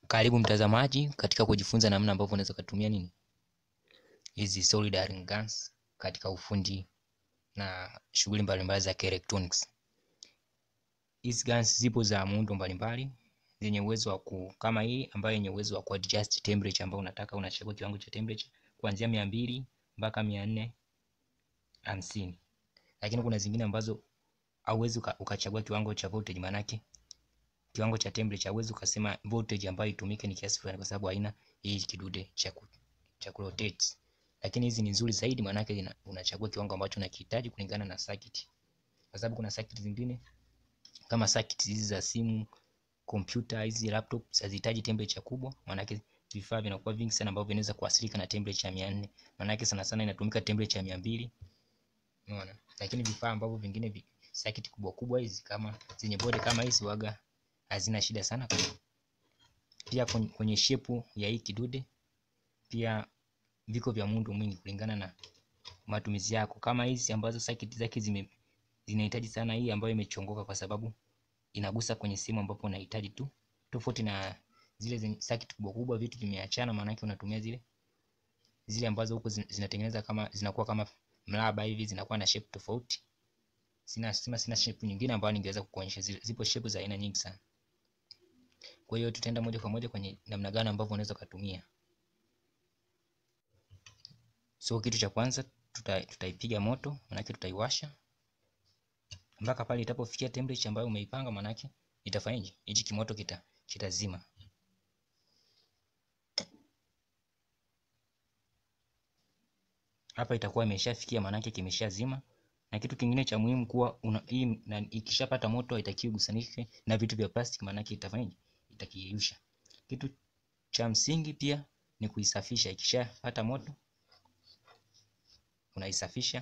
Karibu mtazamaji katika kujifunza namna ambavyo unaweza kutumia nini hizi soldering guns katika ufundi na shughuli mbalimbali za electronics. Hizi guns zipo za muundo mbalimbali zenye uwezo wa ku kama hii ambayo yenye uwezo wa kuadjust temperature ambayo unataka, unachagua kiwango cha temperature kuanzia mia mbili mpaka mia nne hamsini, lakini kuna zingine ambazo hauwezi ukachagua kiwango cha voltage maanake kiwango cha temperature huwezi ukasema voltage ambayo itumike ni kiasi fulani, kwa sababu haina hii kidude cha ku cha ku rotate. Lakini hizi ni nzuri zaidi, maana yake unachagua kiwango ambacho unakihitaji kulingana na circuit, kwa sababu kuna circuit zingine kama circuit hizi za simu, kompyuta, hizi laptop hazihitaji temperature kubwa, maana yake vifaa vinakuwa vingi sana ambavyo vinaweza kuathirika na temperature ya 400. Maana yake sana sana inatumika temperature ya 200. Unaona? Lakini vifaa ambavyo vingine vi, circuit kubwa kubwa hizi kama zenye bodi kama hizi waga hazina shida sana. Pia kwenye shepu ya hii kidude pia viko vya muundo mwingi kulingana na matumizi yako. Kama hizi ambazo circuit zake zime zinahitaji sana hii ambayo imechongoka, kwa sababu inagusa kwenye sehemu ambapo unahitaji tu, tofauti na zile zenye circuit kubwa kubwa, vitu vimeachana, maana yake unatumia zile zile ambazo huko zinatengeneza kama zinakuwa kama mraba hivi, zinakuwa na shape tofauti. Sina sina, sina shape nyingine ambayo ningeweza kukuonyesha. Zipo shape za aina nyingi sana. Kwa hiyo tutaenda moja kwa moja kwenye namna gani ambavyo unaweza kutumia. So kitu cha kwanza tuta, tutaipiga moto, manake tutaiwasha mpaka pale itapofikia temperature ambayo umeipanga, manake itafanyaje? Hichi kimoto kita kitazima. Hapa itakuwa imeshafikia, manake kimeshazima. Na kitu kingine cha muhimu kuwa una, hii na, ikishapata moto haitakiwi gusanike na vitu vya plastic, manake itafanyaje? Itakiyeyusha. Kitu cha msingi pia ni kuisafisha. Ikishapata moto unaisafisha.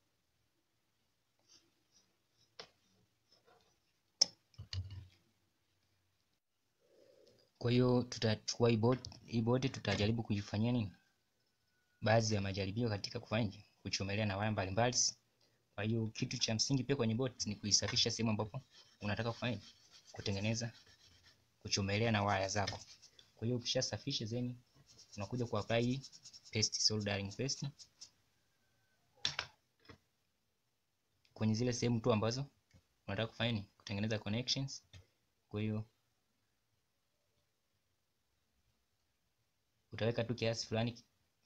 Kwa hiyo tutachukua hii board, hii board tutajaribu kuifanyia nini, baadhi ya majaribio katika kufanya kuchomelea na waya mbalimbali. Kwa hiyo kitu cha msingi pia kwenye board ni kuisafisha sehemu ambapo unataka kufanya kutengeneza kuchomelea na waya zako. Kwa hiyo ukishasafisha zeni unakuja ku apply paste, soldering paste kwenye zile sehemu tu ambazo unataka kufanya ni kutengeneza connections. Kwa hiyo utaweka tu kiasi fulani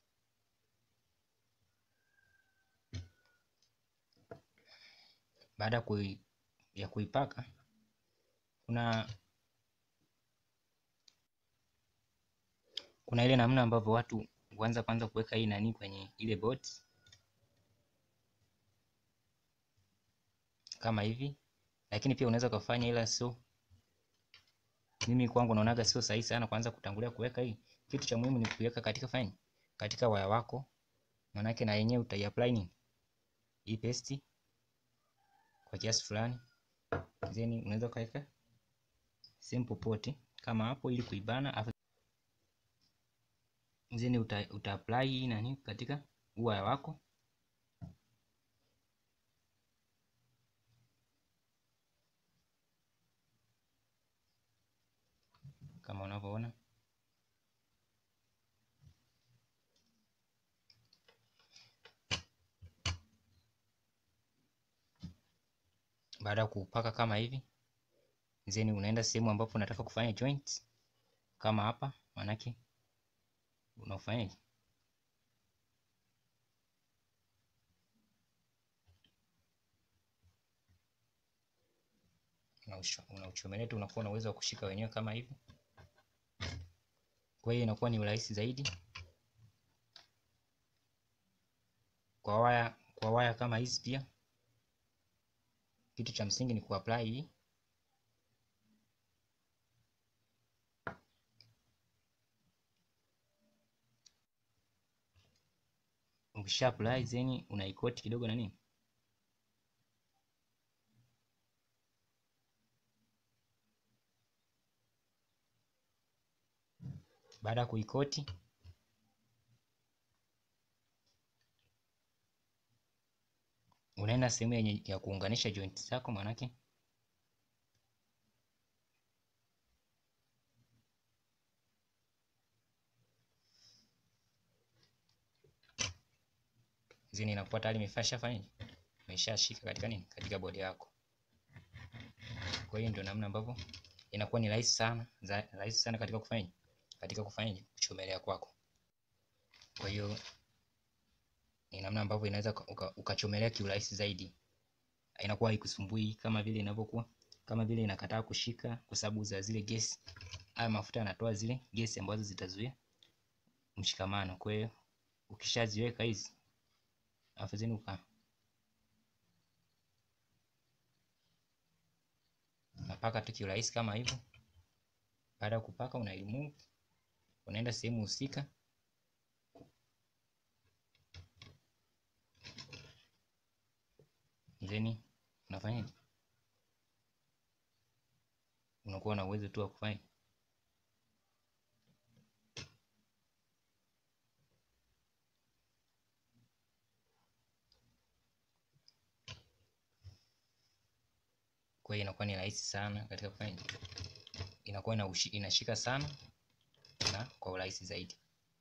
baada kui, ya kuipaka kuna kuna ile namna ambavyo watu huanza kwanza kuweka hii nani kwenye ile board kama hivi, lakini pia unaweza kufanya, ila sio mimi kwangu naonaga sio sahihi sana kwanza kutangulia kuweka hii. Kitu cha muhimu ni kuweka katika fine katika waya wako, manake na yenyewe utaiapply nini hii paste kwa kiasi fulani, then unaweza kaweka sehemu popote kama hapo, ili kuibana afu then uta, uta apply hii nani katika waya wako kama unavyoona. Baada ya kupaka kama hivi, then unaenda sehemu ambapo unataka kufanya joint kama hapa, manake unafanyaje, unauchomelea tu, unakuwa na uwezo wa kushika wenyewe kama hivi. Kwa hiyo inakuwa ni urahisi zaidi kwa waya, kwa waya kama hizi. Pia kitu cha msingi ni kuapply hii ukisha apply then unaikoti kidogo na nini baada ya kuikoti unaenda sehemu yenye ya kuunganisha joint zako, manake zini inakuwa tayari imeshafanya imeshashika katika nini, katika bodi yako. Kwa hiyo ndio namna ambavyo inakuwa ni rahisi sana za, rahisi sana katika kufanya katika kufanya kuchomelea kwako. Kwa hiyo ni namna ambavyo inaweza ukachomelea uka kiurahisi zaidi, inakuwa haikusumbui kama vile inavyokuwa kama vile inakataa kushika kwa sababu za zile gesi. Haya mafuta yanatoa zile gesi ambazo zitazuia mshikamano. Kwa hiyo ukishaziweka hizi alafu zeni uka unapaka tu kiurahisi kama hivyo. Baada ya kupaka, una remove, unaenda sehemu husika then unafanya unakuwa na uwezo tu wa kufanya kwa hiyo inakuwa ni rahisi sana katika kufanya, inakuwa ina ushi, inashika sana na kwa urahisi zaidi.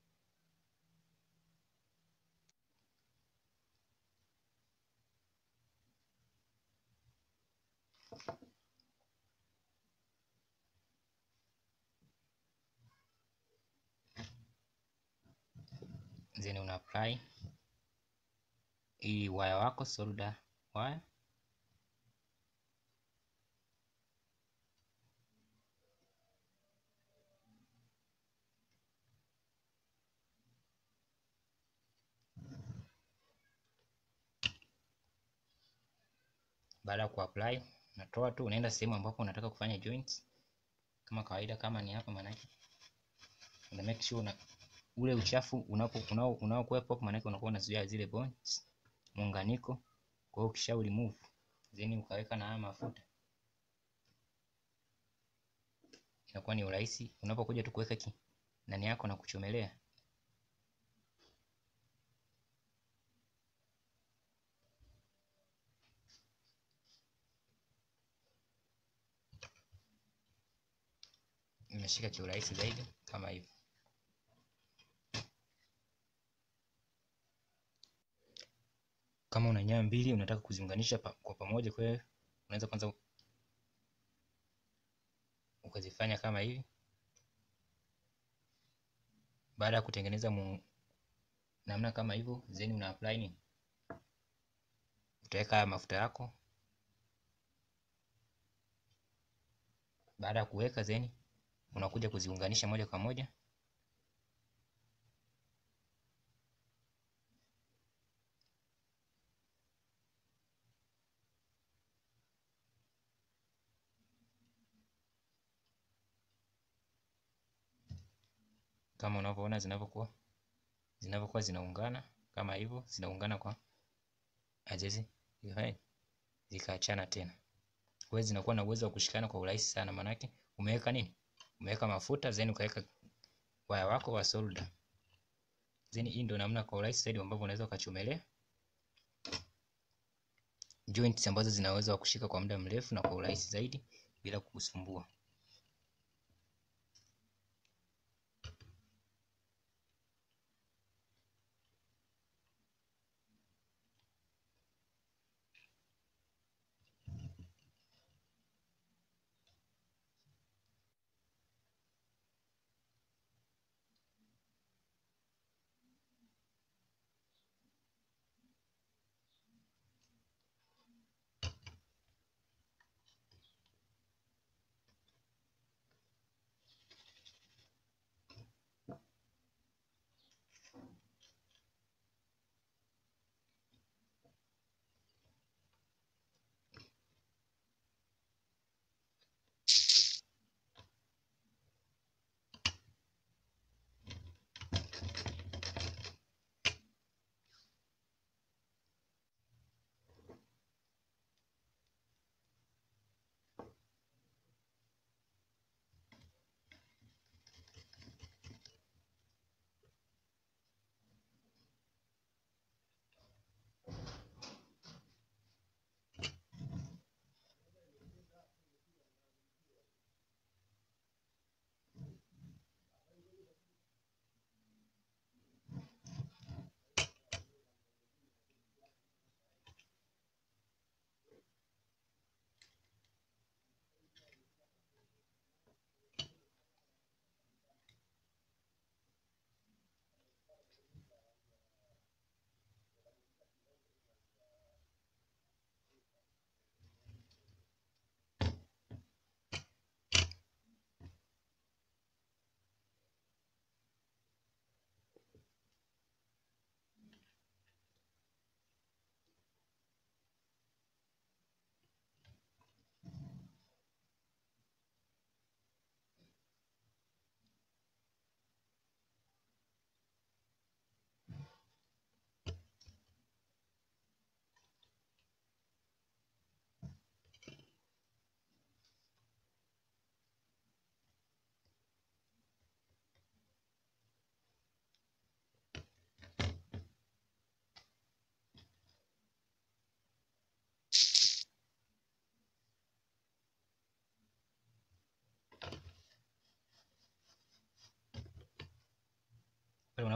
Then una apply hii waya wako solder waya Baada ya kuapply unatoa tu, unaenda sehemu ambapo unataka kufanya joints kama kawaida, kama ni hapa, maanake una make sure una ule uchafu unapo unao unaokuwepo hapo, maanake unakuwa unazuia zile bonds muunganiko. Kwa hiyo ukisha remove then ukaweka na haya mafuta, inakuwa ni urahisi unapokuja tu kuweka ndani yako na kuchomelea imeshika kiurahisi zaidi kama hivyo. Kama una nyaya mbili unataka kuziunganisha pa, kwa pamoja, kwa hiyo unaweza kwanza ukazifanya kama hivi. Baada ya kutengeneza mu, namna kama hivyo, then una apply nini, utaweka haya mafuta yako. Baada ya kuweka then unakuja kuziunganisha moja kwa moja kama unavyoona zinavyokuwa zinavyokuwa zinaungana kama hivyo, zinaungana kwa ajezi zikaachana tena. Kwa hiyo zinakuwa na uwezo wa kushikana kwa urahisi sana, manake umeweka nini, umeweka mafuta then ukaweka waya wako wa solder. Then hii ndio namna kwa urahisi zaidi ambavyo unaweza ukachomelea joints ambazo zinaweza kushika kwa muda mrefu na kwa urahisi zaidi bila kukusumbua.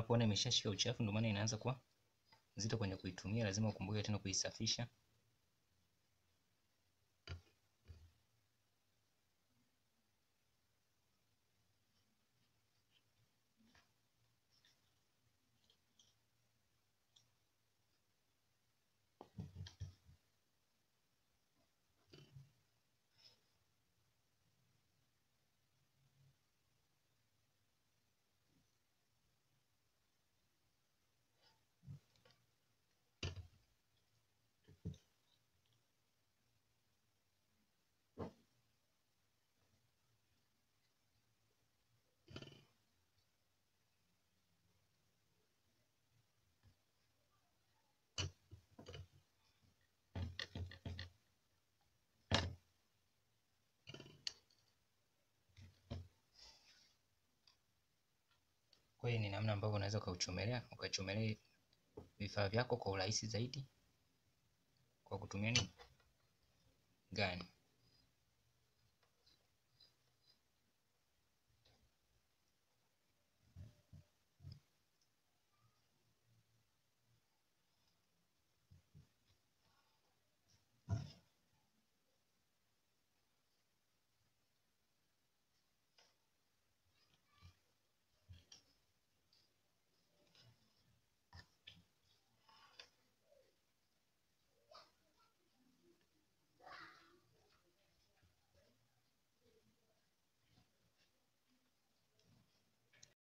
unapoona imeshashika uchafu, ndio maana inaanza kuwa nzito kwenye kuitumia. Lazima ukumbuke tena kuisafisha. Kwa hiyo ni namna ambavyo unaweza ukauchomelea ukachomelea vifaa vyako kwa urahisi zaidi kwa kutumia nini gani.